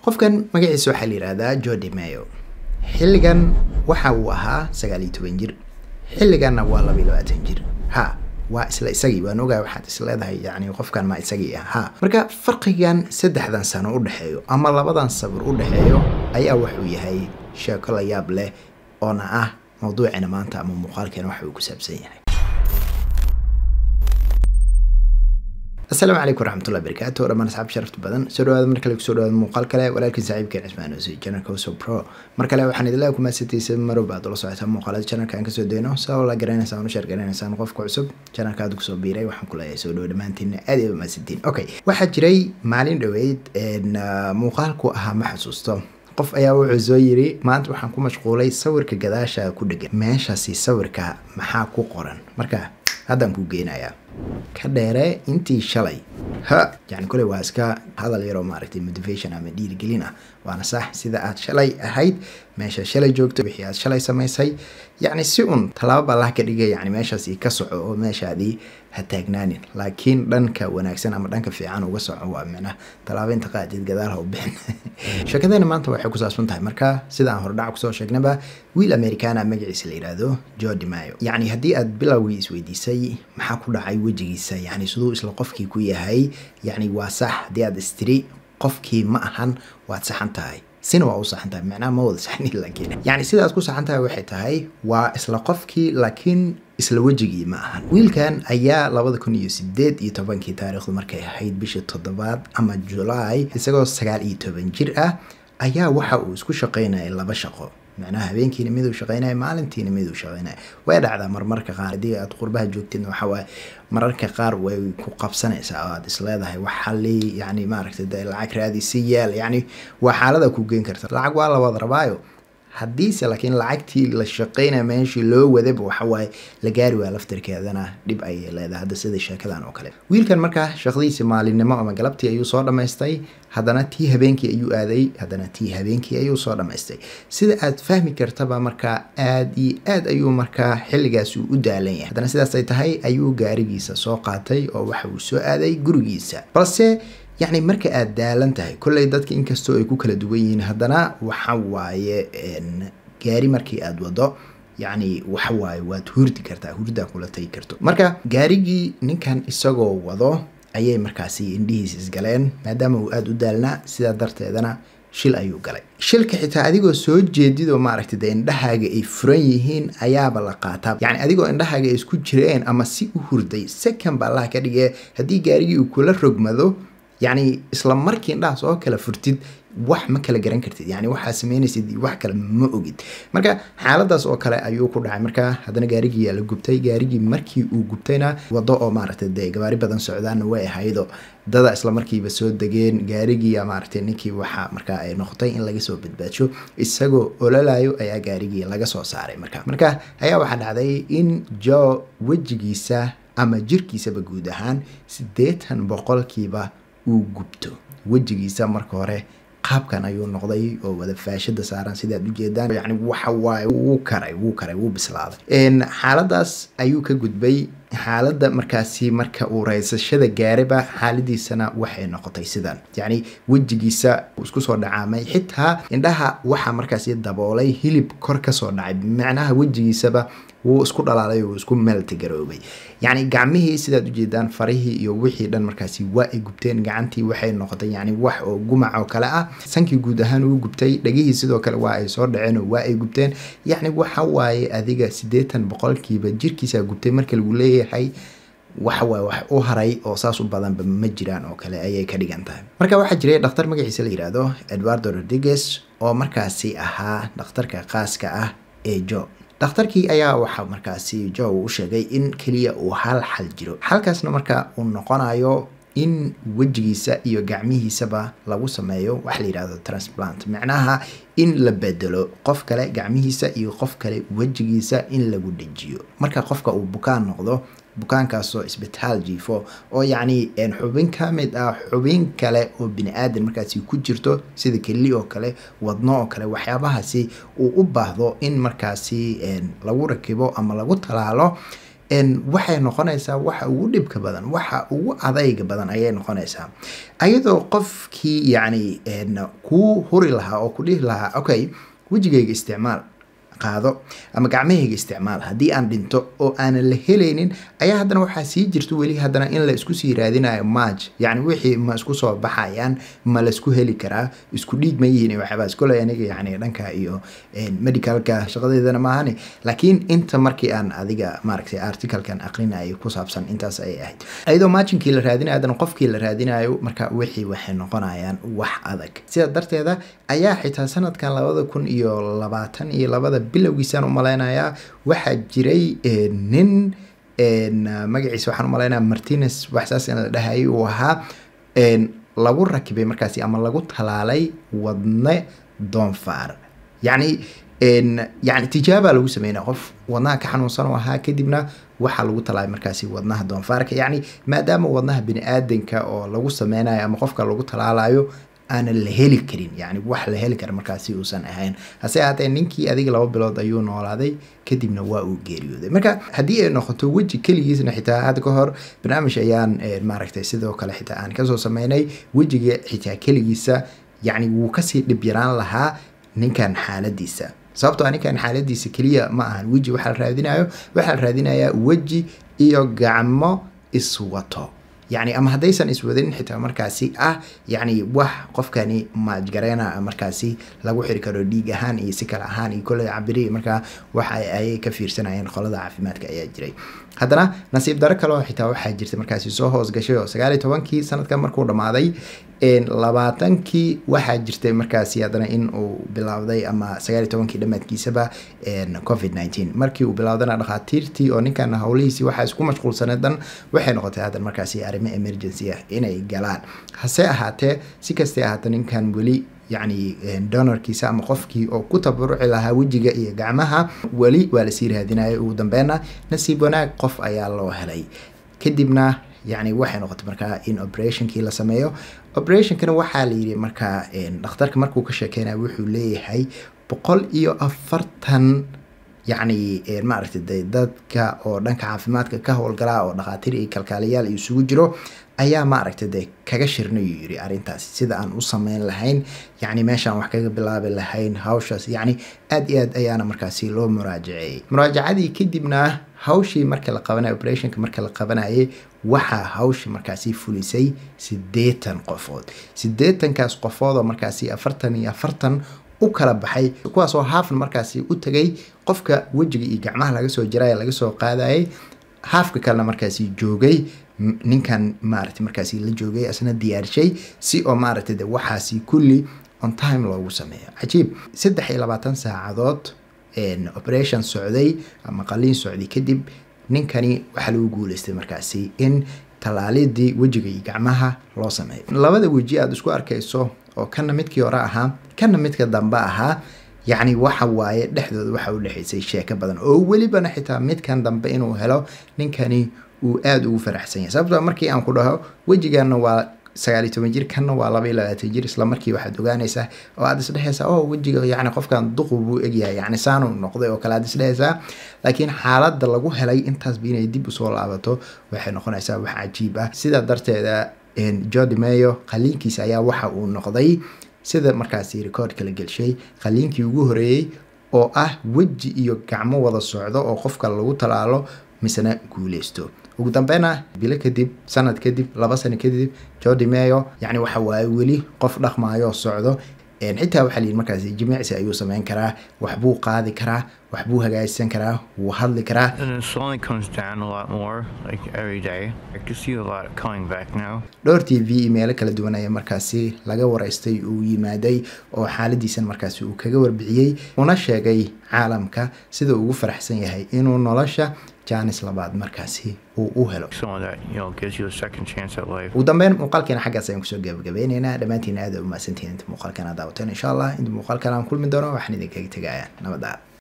qofkan magaciisa waxaa la yihahdaa jodi mayo xilligan waxa uu ahaa sagaal iyo toban jir xilliganna waa laba iyo labaatan jir ha waa isla isagii waan ogaa waxaad is leedahay yani qofkan ma isagii ah ha marka farqigan saddexdan sano u dhexeeyo ama labadan sabir u dhexeeyo ayaa wuxuu yahay sheeko la yaab leh oona ah mawduucina maanta ama muuqaalkeena waxa uu ku saabsan yahay asalaamu calaykum waraxmatullahi barakaatu dhammaan asxaab sharafta badan soo dhawaada mar kale kusoo dhawaada muuqaal kale walaalkiin saaxiibkeen cismaan osi janalka uso pro mar kale waxaan idinleeya kumaasataysa marow baad ula socotaa muuqaalada janalka aan kasoo dayno sabab la garanaysaan u sheer garanaysaan qofka cusub janalka aad kusoo biiray waxaan ku leeyahay soo dhawo dhammaantiinna aad iyo maasantiin okay waxaa jiray maalin dhoweyd muuqaalku ahaa ma xasuusto qof ayaa wuxuu soo yiri maanta waxaan ku mashquulay sawirka gadaasha ku dhegan meeshaasi sawirka maxaa ku qoran marka haddaan kuu geenayaa ka dheere intii shalay ha yani kule waa iska hadal yaroo maaragtay motivation ama dhiirigelin ah waana sax sida aad shalay ahayd meesha shalay joogto wixii aad shalay samaysay yacni si un tallaabo allah ka dhigay yani meeshaasi ka soco oo meeshaadii ha taagnaanin laakiin dhanka wanaagsan ama dhanka fiican uga soco waa micnaha tallaabo inta qaadid gadaal ha u bixin sheekadeena maanta waxay ku saabsan tahay marka sida aan hordhac kusoo sheegnaba wiil americana magaciisa la yidhaahdo jodi mayo yacni haddii aad bilowgii isweydiisay maxaa ku dhacay wejigiisa yani siduu isla qofkii ku yahay yani waa sax haddii aad istiri qofkii ma ahan waad saxan tahay sina waa u saxan tahay macnaha ma wada saxni laakiin yani sidaad ku saxan tahay waxay tahay waa isla qofkii laakiin isla wejigii ma ahan wiilkan ayaa labada kun iyo sideed iyo tobankii taariikhdu markay ahayd bishii toddobaad ama julaay isagoo sagaal iyo toban jir ah ayaa waxa uu isku shaqaynayay laba shaqo macnaha habeenkiina miduu shaqeynaya maalintiina miduu shaqeynaya way dhacdaa marmarka qaar haddii aad qurbaha joogtidna waxa waaye mararka qaar way ku qabsanaysaa oo aad isleedahay wax xali yani maaragtay de lacag raadi si yeel yani waa xaalada ku geen karta lacag waa la wada rabaayo haddiise laakiin lacagtii la shaqeynaya meeshii loo wadaba waxawaaye la gaari waa laftarkeedana dhib ayay leedahay hadda sida sheekadan oo kale wiilkan markaa shaqadiisi maalinimo ama galabtii ayuu soo dhammaystay haddana tii habeenkii ayuu aaday haddana tii habeenkii ayuu soo dhammaystay sida aad fahmi kartaba markaa aad iyo aad ayuu markaa xilligaas uu u daalan yahay haddana sidaas ay tahay ayuu gaarigiisa soo qaatay oo waxa uu soo aaday gurigiisa balse yacni marka aad daalan tahay kolley dadka inkastoo ay ku kala duwan yihiin haddana waxa waaye gaari markii aad wado yacni waxa waaye waad hurdi kartaa hurdaa kula tagi karto marka gaarigii ninkan isagoo wado ayay markaasi indhihiis isgaleen maadaama uu aada u daalnaa sidaa darteedana shil ayuu galay shilka xitaa adigoo soo jeedidoo maaragtay dee indhahaaga ay furan yihiin ayaaba la qaataa yacni adigoo indhahaaga ay isku jireen ama si u hurday second ba allah ka dhigee haddii gaarigii uu kula rogmado yacni isla markii indhahaas oo kala furtid wax ma kala garan kartid yani waxaa sameynaysid wax kale ma ogid marka xaaladaas oo kale ayuu ku dhacay marka haddana gaarigii yaa la gubtay gaarigii markii uu gubtayna wado oo maaragtay dee gabaari badan socdaana way ahaydo dada isla markiiba soo degeen gaarigii maaragtay ninkii waxaa markaa ay noqotay in laga soo badbaadsho isagoo ololayo ayaa gaarigii laga soo saaray marka marka ayaa waxaa dhacday in jo wejigiisa ama jirkiisaba guud ahaan siddeetan boqolkiiba uu gubto wejigiisa marka hore qaabkan ayuu noqday oo wada faashada saaran sidaad ujeedaan yani waxa waaye wuu karay wuu karay wuu bislaaday xaaladaas ayuu ka gudbay xaaladda markaasi marka uu raysashada gaaraba xaaladiisana waxay noqotay sidan yacni wejigiisa isku soo dhacaamay xitaa indhaha waxaa markaasi daboolay hilib kor kasoo dhacay macnaha wejigiisaba wuu isku dhalaalay wuu isku meeltigaroobay yacni gacmihii sidaad ujeedaan farihii iyo wixii dhan markaasi waa ay gubteen gacantii waxay noqotay yacni wax oo gumac oo kale ah sankii guud ahaan uu gubtay dhagihii sidoo kale waa ay soo dhaceen oo waa ay gubteen yacni waxa waaye adiga siddeetan boqolkiiba jirkiisa gubtay marka lagu leeyahay waxa waaye wax u haray oo saas u badanba ma jiraan oo kale ayay ka dhigan tahay marka waxaa jiray dhakhtar magaciisa la yidhaahdo edwardo rodriguez oo markaasi ahaa dhakhtarka qaaska ah ee jo dhakhtarkii ayaa waxaa markaasi jo uu u sheegay in keliya uu hal xal jiro xalkaasna marka uu noqonayo in wejigiisa iyo gacmihiisaba lagu sameeyo wax la yidhahdo transplant macnaha in la bedelo qof kale gacmihiisa iyo qof kale wejigiisa in lagu dhejiyo marka qofka uu bukaan noqdo bukaankaasoo isbitaal jiifo oo yacni xubin ka mid ah xubin kale oo bini aadan markaasi ku jirto sida keli oo kale wadno oo kale waxyaabahaasi uu u baahdo in markaasi lagu rakibo ama lagu talaalo waxay noqonaysaa waxa ugu dhibka badan waxa ugu adayga badan ayay noqonaysaa ayadoo qofkii yacni kuu huri lahaa oo ku dhihi lahaa okay wejigayga isticmaal qaado ama gacmahayga isticmaal haddii aan dhinto oo aanan la helaynin ayaa haddana waxaa sii jirto weli haddana in la isku sii raadinayo maaj yacni wixii ma isku soo baxayaan ma laisku heli karaa isku dhiig ma yihiin waxyaabahaas koley aniga yacni dhanka iyo medicalka shaqadeedana maahani laakiin inta markii aan adiga maaragtay articalkan aqrinayay ku saabsan intaas ayay ahayd ayadoo maajinkii la raadinayo haddana qofkii la raadinayo marka wixii waxay noqonayaan wax adag sidaa darteeda ayaa xitaa sanadkan labada kun iyo labaatan iyo labada bilowgiisaan u malaynayaa waxaa jiray nin magaciisa waxaan u malaynaya martinez waxsaas in la dhahayay uu ahaa lagu rakibay markaasi ama lagu talaalay wadne doonfaar yacni yani tijaaba lagu sameynaya qof wadnaha ka xanuunsan oo ahaa kadibna waxaa lagu talaalay markaasi wadnaha doonfaarka yacni maadaama wadnaha bini aadanka oo lagu sameynayo ama qofka lagu talaalayo aanan la heli karin yani wax la heli kara markaasi uusan ahayn hase ahaatee ninkii adiga laba bilood ayuu noolaaday kadibna waa uu geeriyooday marka haddii ay noqoto weji keligiisna xitaa hadda ka hor barnaamij ayaan maaragtay sidoo kale xitaa aan kasoo sameynay wejiga xitaa keligiisa yacni wuu kasii dhib yaraan lahaa ninkan xaaladiisa sababtoo ninkan xaaladiisa keliya ma ahan weji waxaa la raadinayo waxaa la raadinayaa weji iyo gacmo iswato yani ama haddaysan iswadanin xitaa markaasi ah yani wax qofkani maajgareena markaasi lagu xiri karo dhiig ahaan iyo si kale ahaan iyo kolley cabiri markaa waxa ayay ka fiirsanayeen qolada caafimaadka ayaa jiray haddana nasiib daro kaleo xitaa waxaa jirta markaasi soo hoos gashay oo sagaaliyo tobankii sanadkan markuu dhammaaday labaatankii waxaa jirtay markaasi haddana in uu bilowday ama sagaaliyo tobankii dhammaadkiisaba covid nineteen markii uu bilowdana dhakhaatiirtii oo ninkan howlihiisii waxaa isku mashquulsaneed dhan waxay noqotay haddan markaasi arrimo emergency ah inay galaan hase ahaatee si kastay ahaatee ninkan weli yacni donorkiisa ama qofkii oo ku tabaruci lahaa wejiga iyo gacmaha weli waa lasii raadinayay ugu dambeynna nasiib wanaag qof ayaa loo helay kadibna yacni waxay noqotay markaa in operationkii la sameeyo operationkana waxaa la yidhi markaa dhakhtarka markuu ka sheekeynaya wuxuu leeyahay boqol iyo afartan yacni maaragtay de dadka oo dhanka caafimaadka ka howlgalaa oo dhakhaatiir iyo kalkaaliyaal isugu jiro ayaa maaragtay de kaga shirnayuu yiri arrintaasi sida aan u sameyn lahayn yacni meeshaan wax kaga bilaabi lahayn hawshaas yacni aada iyo aad ayaana markaasi loo muraajaceeyey muraajacadii kadibna hawshii marka la qabanay operationka marka la qabanayay waxaa hawsha markaasi fulisay siddeetan qofood siddeetankaas qofood oo markaasi afartan iyo afartan u kala baxay kuwaasoo haafna markaasi u tagay qofka wejiga iyo gacmaha laga soo jiraya laga soo qaadayay haafka kalena markaasi joogay ninkan maaragtay markaasi la joogay asna diyaarshay si oo maaragtay de waxaasi kulli on time loogu sameeyo cajiib saddex iyo labaatan saacadood operation socday ama qaliin socday kadib ninkani waxaa lagu guuleystay markaasi in tallaalidii wejiga iyo gacmaha loo sameeyo labada weji aada isku arkayso oo kana midkii hore ahaa kana midka dambe ahaa yacni waxa waaye dhexdooda waxa u dhexaysay sheeko badan oo welibana xitaa midkan dambe inuu helo ninkani uu aada ugu faraxsan yahay sababtoo markii aan ku dhaho wejiganna waa sagaaliyo toban jir kanna waa laba iyo labaatan jir isla markii waxaad ogaanaysaa oo aada isdhehaysaa oo wejiga yacni qofkan duqu buu egyahay yacni saanu noqday oo kale aad isdhehaysaa laakiin xaaladda lagu helay intaasba inay dib usoo laabato waxay noqonaysaa wax cajiib ah sidaa darteeda jodi meyo qaliinkiisa ayaa waxa uu noqday sida markaasi rekoordka la gelshay qaliinkii ugu horeeyey oo ah weji iyo gacmo wada socdo oo qofka lagu talaalo misena guuleysto ugu dambeyna bilo kadib sanad kadib laba sano kadib jodi meyo yacni waxa waaye weli qof dhaqmaayo socdo xitaa waxaa layidhi markaasi jimicsi ayuu sameyn karaa waxbuu qaadi karaa waxbuu hagaajisan karaa wuu hadli karaa And it slowly comes down a lot more, like every day. I can see a lot coming back now. dhowr t v imeelo kala duwan ayaa markaasi laga waraystay uu yimaaday oo xaaladiisan markaasi uu kaga warbixiyey una sheegay caalamka sida uu ugu faraxsan yahay inuu nolosha jaanis labaad markaasi uu u helo Someone that, you know, gives you a second chance at life. ugu dambeyn muuqaalkeena xaggaas ayaan kusoo gabagabeyneynaa dhammaantiin aada u mahadsantihiin inta muuqaalkan aad daawateen insha allah inta muuqaalkan aan kulmi doono waxaan idinkaga tegayaa nabadda